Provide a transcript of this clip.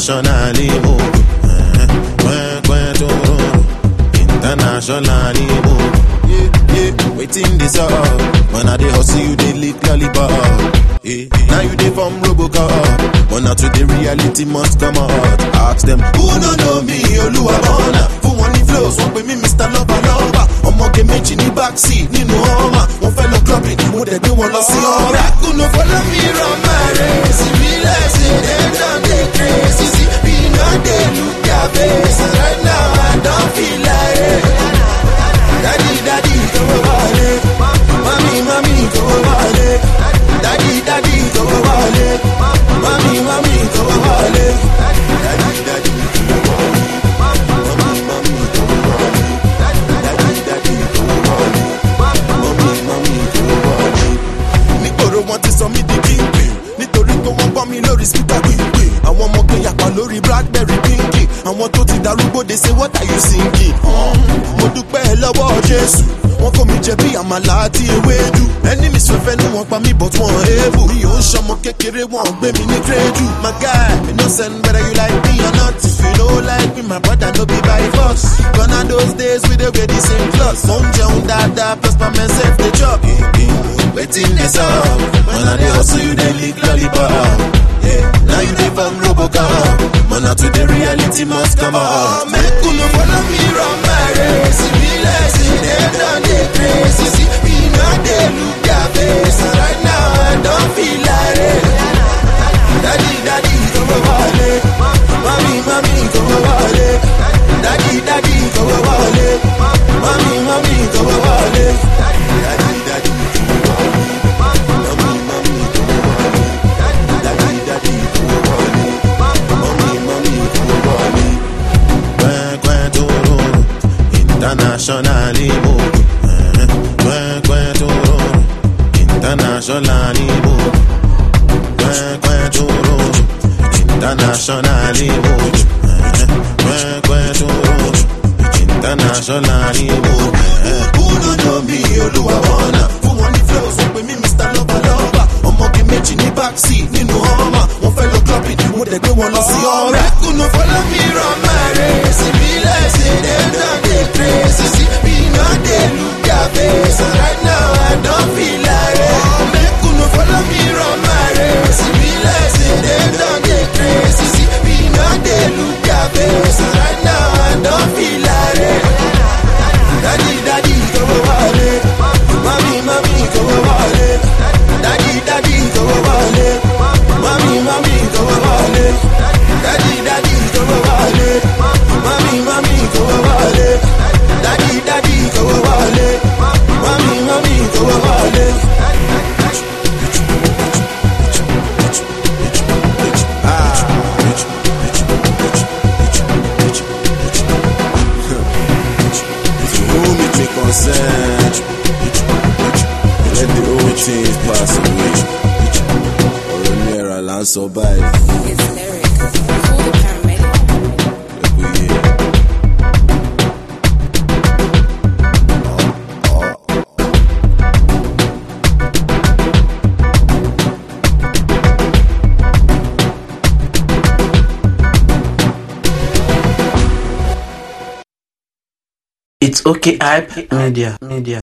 internationally mo kwekwe toro internationally mo wetin dey sup when i dey hustle you dey lick lollipop eh now you dey form robocop but na today reality must come out ask dem who no know me olúwàbọ̀nà fún wọn ní flows wọ́n pè mí mr lọ́balọ́ba ọmọge méjì ní backseat nínú ọmọ wọn fẹ́ lọ clubbing mo dẹ̀ gbé wọn lọ sí ọ̀rá. kùnú follow me run my race ìbílẹ̀ sí dem don dey crazy see we no dey look their face right now i don feel like it. Daddy, daddy, come wale. Mami, mami, come wale. Daddy, daddy, come wale. Mami, mami, come wale. Daddy, daddy, come wale. Mami, mami, come wale. Daddy, daddy, come wale. Mami, mami, come wale. Nígboro wọn ti sọ mí di kíngpin nítorí pé wọ́n gbọ́ mi lórí spíkà gbìngbìn àwọn ọmọ kan yàpá lórí blackberry pinky àwọn tó ti darúgbó de ṣe what are you singing. Um, mo dúpẹ́ lọ́wọ́ jésù wọ́n kó mi jẹ bí àmàlà àti ewédú ẹni mi sọ̀fẹ́ ní wọn pa mí but wọn èébù mi ò ń ṣọmọ kékeré wọn gbé mi ní kírẹ́dù my guy me no send whether you like me or not if you no like me my brother no be by force gonna those days we dey wear the same clothes mo ń jẹun dáadáa plus my myself dey chop wetin dey sup when i dey hustle you dey lick lollipop. Yeah, now you dey from Robocop But now today reality must come out Make you no follow me run my race If be like say dem don dey crazy See, we no dey look their face And right now I don feel like it Daddy, daddy, come wale Mami, mami, come wale Daddy, daddy, come wale Mami, mami, come wale Daddy, daddy, come wale Mami, mami, come wale Daddy, daddy, come wale Mami, mami, come wale Kwekwe toro Internationally mo Kwekwe toro Internationally mo Kwekwe toro Internationally mo Kwekwe toro Internationally mo Who no know me Olúwàbọ̀nà Fún wọn ní flows wọ́n pè mí Mr. Lọ́balọ́ba Ọmọge méjì ní backseat nínú ọmọ Wọ́n fẹ́ lọ clubbing mo dẹ̀ gbé wọn lọ sí ọ̀rá. Kùnú follow me run my race ìbílẹ̀ sí dem don dey crazy see we no dey look their face and right now I don feel like it. Kùnú follow me run my race ìbílẹ̀ sí dem don dey crazy see we no dey look their face and right now I don feel like it. Daddy, daddy, come wale. Mami, mami, come wale. Daddy, daddy, come wale. Mami, mami, come wale. Daddy, daddy, come wale. Mami, mami, come wale. Daddy, daddy, come wale. Mami, mami, come wale. To whom it may concern, let the old things pass away. ọ̀rọ̀ ní ẹ̀rà là ń sọ báyìí. It's lyric. Call the paramedic. Ẹ̀kú yé. It's okay, hype media, media.